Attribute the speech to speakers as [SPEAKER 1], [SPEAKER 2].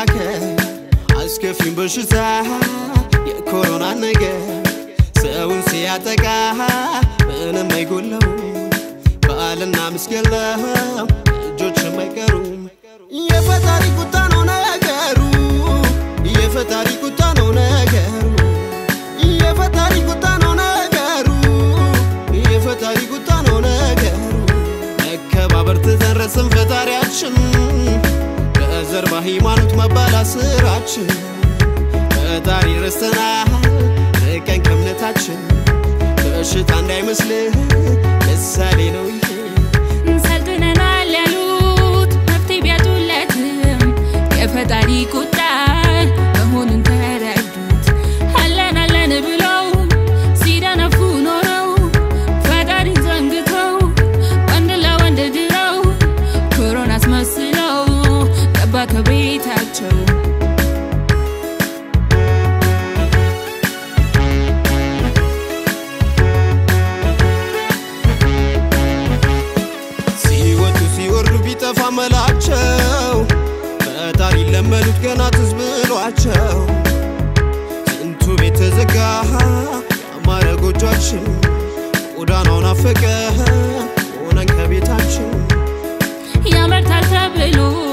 [SPEAKER 1] ለመከላከል አስከፊም በሽታ የኮሮና ነገር ሰውን ሲያጠቃ ምንም አይጎለው በዓልና ምስገለው እጆችም አይቀሩም የፈጣሪ ቁጣ ነው ነገሩ የፈጣሪ ቁጣ ነው ነገሩ የፈጣሪ ቁጣ ነው ነገሩ የፈጣሪ ቁጣ ነው ነገሩ መከባበር ትተን ረስን ፈጣሪያችን በዘር በሃይማኖት መባላት ስራችን ፈጣሪ ረስተናል ርቀን ከእምነታችን በሽታ እንዳይመስልህ ምሳሌ ነው ይሄ
[SPEAKER 2] ሰልጥነናል ያሉት መፍትሄ ቢያጡለትም የፈጣሪ ቁጣ መሆኑን ተረዱት። አለን አለን ብለው ሲደነፉ ኖረው ፈጣሪን ዘንግተው ወንድ ለወንድ ድረው ኮሮና አስመስለው ገባ ከቤታቸው።
[SPEAKER 1] ሲወጡ ሲወርዱ ቢጠፋ መላቸው ፈጣሪ ለመኑት ገና ትዝ ብሏቸው ስንቱ ቤት ተዘጋ ያማረ ጎጇችን ጎዳናው ናፈቀ ሆነን ከቤታችን
[SPEAKER 2] ያመርታል ተብሎ